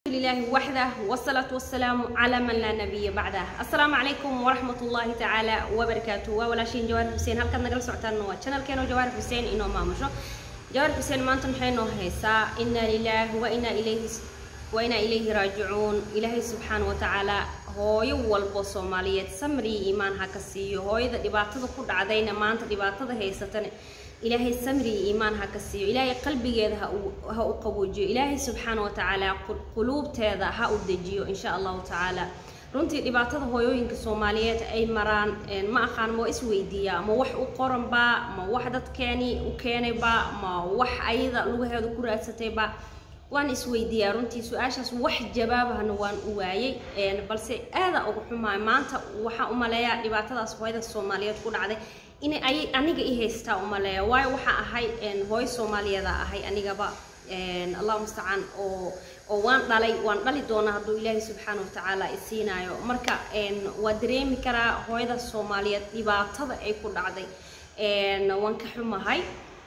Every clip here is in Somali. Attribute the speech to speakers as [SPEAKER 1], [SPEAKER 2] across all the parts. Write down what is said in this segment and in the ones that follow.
[SPEAKER 1] لله وحده والصلاة والسلام على من لا نبي بعده السلام عليكم ورحمة الله تعالى وبركاته وولاشين جوار حسين هل كان نقل سعتان نوا channel كانوا جوار حسين إنه ما مشو جوار حسين ما أنتم حين هيسا إنا لله وإنا إليه وإنا إليه راجعون إلهي سبحانه وتعالى hooyo walbo soomaaliyeed samri iimaan ha ka siiyo hooyada dhibaatada ku dhacdayna maanta dhibaatada haysatana ilaahay samri iimaan ha ka siiyo ilaahay qalbigeeda ha u qaboojiyo ilaahay subxaana wa tacaala quluubteeda ha u dejiyo insha allahu tacaala runtii dhibaatada hooyooyinka soomaaliyeed ay maraan ma aqaan ma isweydiiyaa ma wax u qoranba ma wax dadkeeni u keenayba ma wax ayada lugaheeda ku raadsatayba waan isweydiiyaa runtii su-aashaas wax jawaabahana waan u waayey balse aada uga xumaay maanta waxaa umaleeyaa dhibaatadaas hooyada soomaaliyeed ku dhacday inay ay aniga i haystaa umaleeya waayo waxaa ahay hooyo soomaaliyeeda ahay anigaba allah mustacaan oo oo waan dhalay waan dhali doonaa hadduu ilaahay subxaana watacaala isiinaayo marka waa dareemi karaa hooyada soomaaliyeed dhibaatada ay ku dhacday waan ka xumahay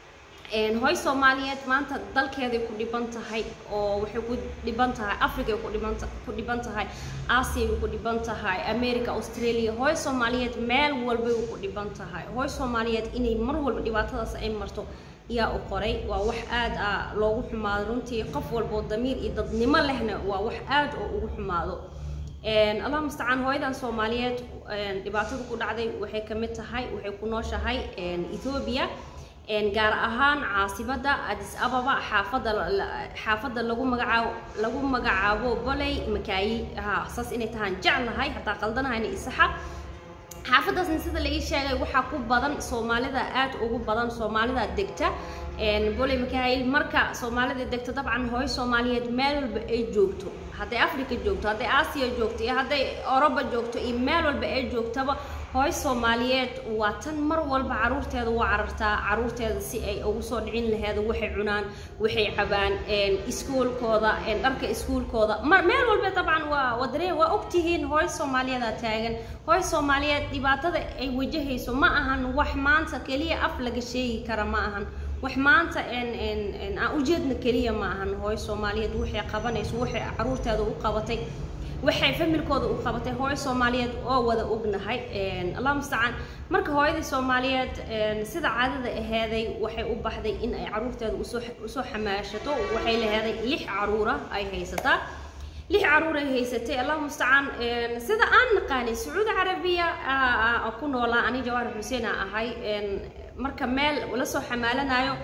[SPEAKER 1] hooy soomaaliyeed maanta dalkeeday ku dhiban tahay oo waxay ku dhiban tahay africay ku dhiban ku dhiban tahay aasiya bay ku dhiban tahay america australia hooy soomaaliyeed meel walbay ku dhiban tahay hooy soomaaliyeed inay mar walba dhibaatadaas ay marto yaa u qoray waa wax aad a loogu xumaado runtii qof walboo damiir iyo dadnimo lehna waa wax aad oo ugu xumaado allah mustacaan hooyadan soomaaliyeed dhibaatada ku dhacday waxay ka mid tahay waxay ku nooshahay ethoobia gaar ahaan caasibada adis ababa xaafada xaafada lagu magacaabo lagu magacaabo boley makaayi ha saas inay tahaan jeclahay hataa qaldanahayna isaxa xaafadaasna sida laii sheegay waxaa ku badan soomaalida aad ugu badan soomaalida degta boley makaayil marka soomaalida degta dabcan hooyo soomaaliyeed meel walba ay joogto hadday africa joogto hadday aasiya joogto iyo hadday oroba joogto iyo meel walba ay joogtaba hooy soomaaliyeed waa tan mar walba caruurteeda waa carartaa caruurteeda si ay ugu soo dhicin laheed waxay cunaan waxay cabaan iskuulkooda dharka iskuulkooda meel walba dabcan waa wadare waa ogtihiin hooy soomaaliyeeda taagan hooy soomaaliyeed dhibaatada ay wajahayso ma ahan wax maanta keliya af laga sheegi kara ma ahan wax maanta aan ujeedna keliya ma ahan hooy soomaaliyeed waxay qabanayso waxay caruurteeda u qabatay waxay familkooda u qabatay hooyo soomaaliyeed oo wada ognahay allah mustacaan marka hooyadii soomaaliyeed sida caadada aheeday waxay u baxday in ay caruurteeda usoo xamaashato waxay laheeday lix caruura ay haysataa lix caruur ay haysatay allah mustacaan sida aan naqaanay sacuudi carabiya ku noolaa ani jawaar xuseen a ahay marka meel lasoo xamaalanayo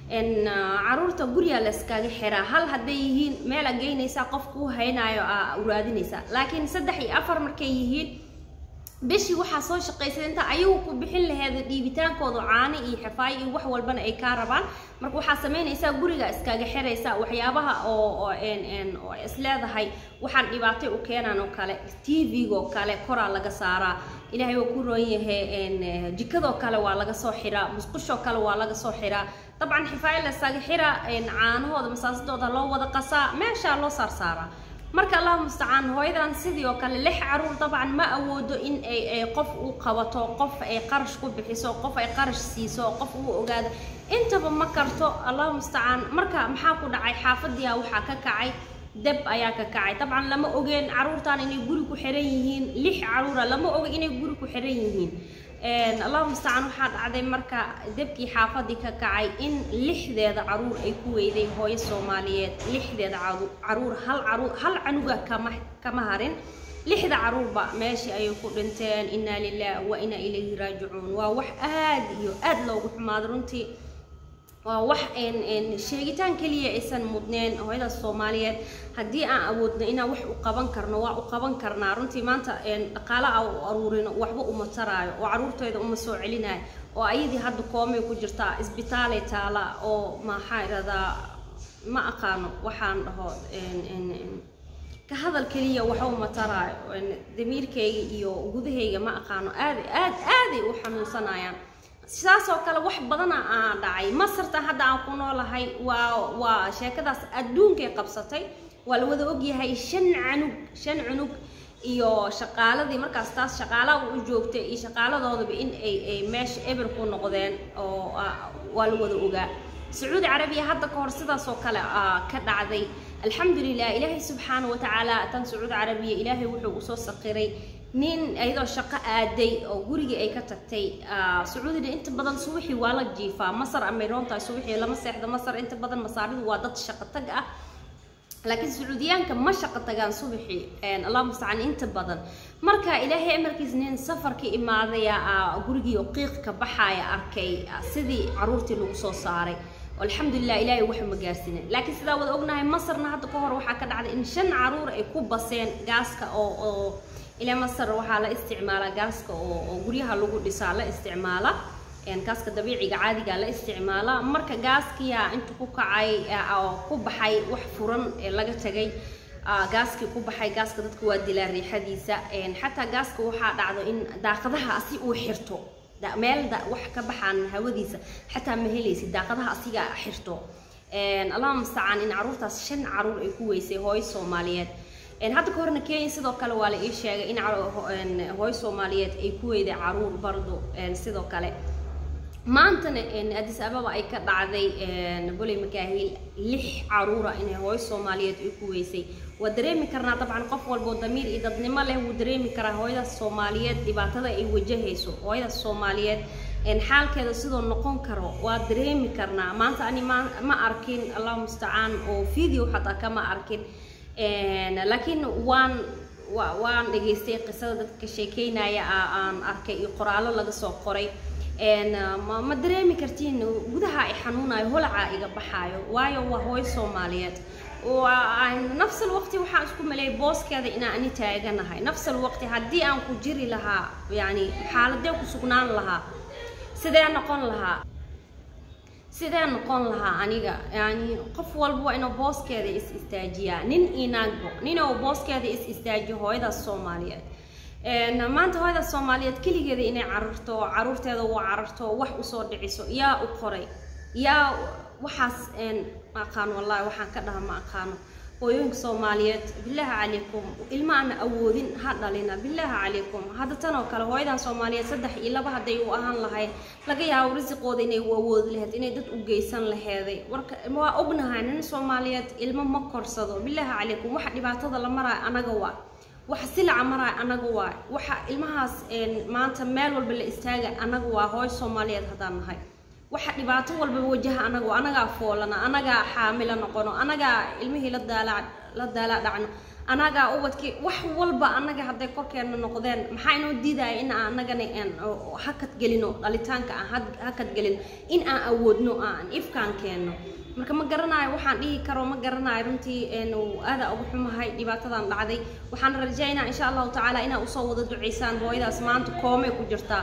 [SPEAKER 1] caruurta guriga la iskaga xiraa hal hadday yihiin meel a geynaysaa qof kuu haynaayo a uraadinaysaa laakiin saddex iyo afar markay yihiin bishii waxaa soo shaqaysay inta ayagu ku bixin laheeda dhiibitaankooda caano iyo xifaayo iyo wax walbana ay kaa rabaan marka waxaa samaynaysaa guriga iskaga xiraysaa waxyaabaha oo oo isleedahay waxaan dhibaatay u keenaan oo kale t v-go kale koraa laga saaraa ilaahay waa ku roon yahay jikadoo kale waa laga soo xiraa musqushoo kale waa laga soo xiraa dabcan xifaayo la iskaga xiraa caanahooda masaasadooda loo wada qasaa meeshaa loo saarsaaraa marka allah mustacaan hooyadan sidii oo kale lix caruur dabcan ma awoodo in ay qof u qabato qof ay qarash ku bixiso qof ay qarash siiso qof uu ogaado intaba ma karto allah mustacaan marka maxaa ku dhacay xaafadiia waxaa ka kacay deb ayaa ka kacay dabcan lama ogeen caruurtan inay guri ku xiran yihiin lix caruura lama oga inay guri ku xiran yihiin allah mustacaan waxaa dhacday marka debkii xaafadii ka kacay in lixdeeda caruur ay ku weyday hooyo soomaaliyeed lixdeeda caruur hal caruur hal canuga kama kama harin lixda caruurba meeshii ayay ku dhinteen inaa lilah wa inaa ilayhi raajicuun waa wax aad iyo aad loogu xumaado runtii waa wax sheegitaan keliya aysan mudneen hooyada soomaaliyeed haddii aan awoodno inaan wax u qaban karno waa u qaban karnaa runtii maanta dhaqaala a u aruurino waxba uma taraayo oo caruurteeda uma soo celinayo oo ayadii hadda koomay ku jirtaa isbitaalay taala oo maxaa iradaa ma aqaano waxaan dhaho ka hadal keliya waxa uma taraayo damiirkayga iyo gudahayga ma aqaano aad aad aaday u xanuunsanayaan sidaas oo kale wax badana aa dhacay masarta hadda aan ku noolahay waa waa sheekadaas adduunkay qabsatay waa la wada ogyahay shan canug shan cunug iyo shaqaaladii markaas taas shaqaalaha u joogtay iyo shaqaaladoodaba in ay ay meesha eber ku noqdeen oo waa la wada ogaa sacuudi carabiya hadda ka hor sidaas oo kale ka dhacday alxamdulilah ilaahay subxaana wa tacaala tan sacuud carabiya ilaahay wuxuu usoo saqiray nin iyadoo shaqo aaday oo gurigii ay ka tagtay sacuudina inta badan subaxii waa la jiifaa masar amay roontahay subaxii lama seexda masar inta badan masaaridu waa dad shaqo tag ah laakiin sacuudiyaanka ma shaqo tagaan subaxii allah mustacaan inta badan marka ilaahay amarkiis nin safarka imaadaya gurigii oo qiiq ka baxaaya arkay sidii caruurtii lagu soo saaray alxamdulilah ilaahay waxa ma gaarsiinin laakiin sidaa wada ognahay masarna hadda ka hor waxaa ka dhacday in shan caruur ay ku baseen gaaska oo oo ilaa masar waxaa la isticmaalaa gaaska oo oo guryaha lagu dhisaa la isticmaala gaaska dabiiciga caadiga la isticmaala marka gaaskiyaa inta ku kacay oo ku baxay wax furan ee laga tagay gaaskii ku baxay gaaska dadka waa dilaa riixadiisa xataa gaaska waxaa dhacdo in daaqadaha asi uu xirto meel wax ka baxaan hawadiisa xataa ma helaysid daaqadaha asiga xirto allahuma mustacaan in caruurtaas shan caruur ay ku weysay hooyo soomaaliyeed hadda ka horna kenya sidoo kale waa la ii sheegay in hooyo soomaaliyeed ay ku weyday caruur bardo sidoo kale maantana adis ababa ay ka dhacday boley makaahil lix caruura inay hooyo soomaaliyeed ay ku weysay waa dareemi karnaa dabcan qof walboo damiir iyo dadnimo leh wuu dareemi karaa hooyadaas soomaaliyeed dhibaatada ay wajahayso hooyadaas soomaaliyeed xaalkeeda sidoo noqon karo waa dareemi karnaa maanta ani ma arkin allahu mustacaan oo video xataa kama arkin laakiin waan waan dhageystay qisada dadka sheekeynaya aan arkay iyo qoraallo laga soo qoray ma dareemi kartiin gudaha ay xanuunayo holaca iga baxaayo waayo waa hooyo soomaaliyeed nafsal waqti waxaan isku maleeyay booskeeda inaan ani taaganahay nafsal waqti haddii aan ku jiri lahaa yani xaaladee ku sugnaan lahaa sidee noqon lahaa sidee noqon lahaa aniga yani qof walba waa inuu booskeeda is istaajiyaa nin inaagbo ninuu booskeeda is istaajiyo hooyadaas soomaaliyeed maanta hooyadaas soomaaliyeed keligeeda inay cararto caruurteeda u cararto wax usoo dhiciso yaa u qoray yaa waxaas ma aqaano wallahi waxaan ka dhaha ma aqaano hooyooyinka soomaaliyeed bilaahi calaykum ilma aana awoodin ha dhalina bilaahi calaykum hadda tan oo kale hooyadan soomaaliyeed saddex iyo laba hadday u ahaan lahayd laga yaabo risiqooda inay u awoodi lahayd inay dad u geysan laheeday warka waa ognahay nin soomaaliyeed ilmo ma korsado bilaahi calaykum waxa dhibaatada la maraayo anaga waa waxa silaca maraayo anaga waa waxa ilmahaas maanta meel walba la istaaga anaga waa hooyo soomaaliyeed haddaan nahay waxa dhibaato walba wajaha anaga anagaa foolana anagaa xaamila noqono anagaa ilmihii la daala la daala dhacno anagaa ubadkii wax walba anaga hadday korkeena noqdeen maxaa inoo diidaya in aan anagana hakad gelino dhalitaanka aan hakad gelino in aan awoodno aan ifkaan keenno marka ma garanayo waxaan dhihi karo ma garanayo runtii aada ugu xumahay dhibaatadan dhacday waxaan rajaynaa insha allahu tacaala inaa usoo wada duceysaan hooyadaas maanta koomay ku jirtaa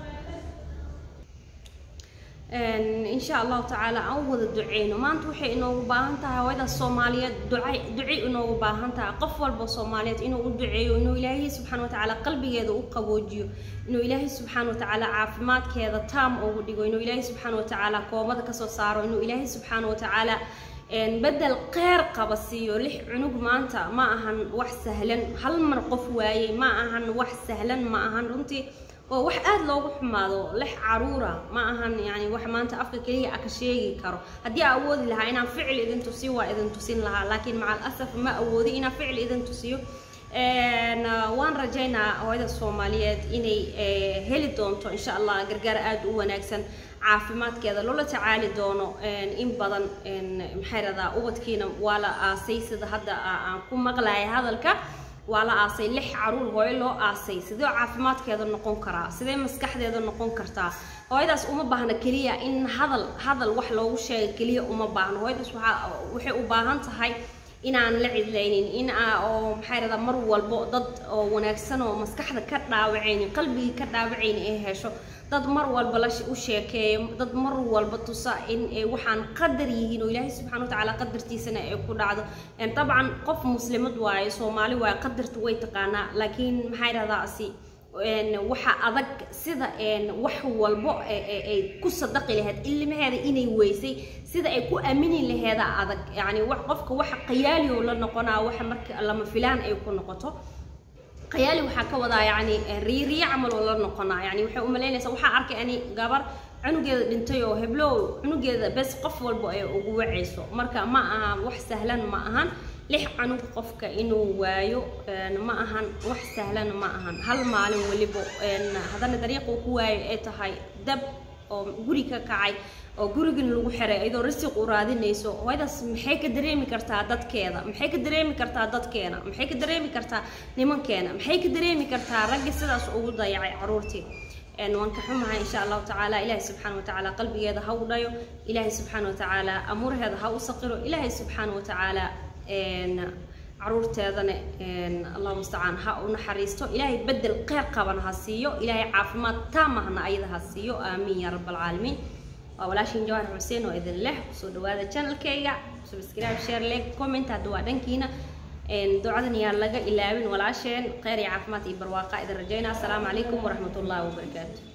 [SPEAKER 1] insha allahu tacaala aan wada duceyno maanta waxay inoogu baahan tahay hooyadaas soomaaliyeed duca duci inoogu baahan tahay qof walba soomaaliyeed inuu u duceeyo inuu ilaahay subxaana watacaala qalbigeeda u qaboojiyo inuu ilaahay subxaana watacaala caafimaadkeeda taam ugu dhigo inuu ilaahay subxaana watacaala koomada kasoo saaro inuu ilaahay subxaana watacaala bedel qeyr qaba siiyo lix cunug maanta ma ahan wax sahlan hal mar qof waayey ma ahan wax sahlan ma ahan runtii oo wax aada loogu xumaado lix caruura ma ahan yani wax maanta afka keliya ka sheegi karo haddii aa awoodi lahaa inaan ficil idin tusiyo waa idin tusin lahaa laakiin maca alasaf ma awoodi inaan ficil idin tusiyo waan rajaynaa hooyada soomaaliyeed inay heli doonto insha allah gargaar aada u wanaagsan caafimaadkeeda loola tacaali doono in badan maxay radaa ubadkiina waa la aasay sida hadda aan ku maqlaya hadalka waa la aasay lix caruur hooyo loo aasay sidee caafimaadkeeda noqon karaa sidee maskaxdeeda noqon kartaa hooyadaas uma baahna keliya in hadal hadal wax loogu sheega keliya uma baahno hooyadaas waxaa waxay u baahan tahay inaan la cidlaynin in aa oo maxay radaa mar walbo dad oo wanaagsan oo maskaxda ka dhaawacaynin qalbigii ka dhaawacaynin ay hesho dad mar walba la u sheekeeyo dad mar walba tusa in waxaan qadar yihiin oo ilaahay subxana watacaala qadartiisana ay ku dhacdo dabcan qof muslimad waaye soomaali waaye qadarta way taqaanaa laakiin maxay dhahdaa asi waxa adag sida wax walbo ay ku sadaqi lahayd ilmaheeda inay weysay sida ay ku aamini laheeda adag yani qofka waxa qayaali oo la noqonaa waxa marka lama filaan ay ku noqoto qayaali waxaa ka wadaa yani riiriya camal oo la noqonaa yani waxay umalaynaysaa waxaa arkay ani gabar cunugeeda dhintay oo heblow cunugeeda bes qof walba ay ugu wacayso marka ma aha wax sahlan ma ahan lix canug qofka inuu waayo ma ahan wax sahlan ma ahan hal maalin weliba haddana dariiqa uu ku waayo ay tahay dab oo guri ka kacay oo gurigan lagu xiray iyadoo risiq u raadinayso hooyadaas maxay ka dareemi kartaa dadkeeda maxay ka dareemi kartaa dadkeena maxay ka dareemi kartaa nimankeena maxay ka dareemi kartaa raggi sidaas ugu dayacay caruurtii waan ka xumahay insha allahu tacaala ilaahay subxaana wa tacaala qalbigeeda ha u dhayo ilaahay subxaana wa tacaala amuuraheeda ha u saqiro ilaahay subxaana wa tacaala caruurteedana allahu mustacaan ha u naxariisto ilaahay bedel qeyr qaban ha siiyo ilaahay caafimaad taamahna ayada ha siiyo aamiin yaa rab alcaalamiin waa walaashiin jawaar xuseen oo idin leh kusoo dhawaada channelkayga subscribe share like comment hadda waa dhankiina ducadan yaa laga ilaawin walaasheen kheyr iyo caafimaad iyo barwaaqa idin rajaynaa asalaamu calaykum waraxmat ullahi wabarakaatu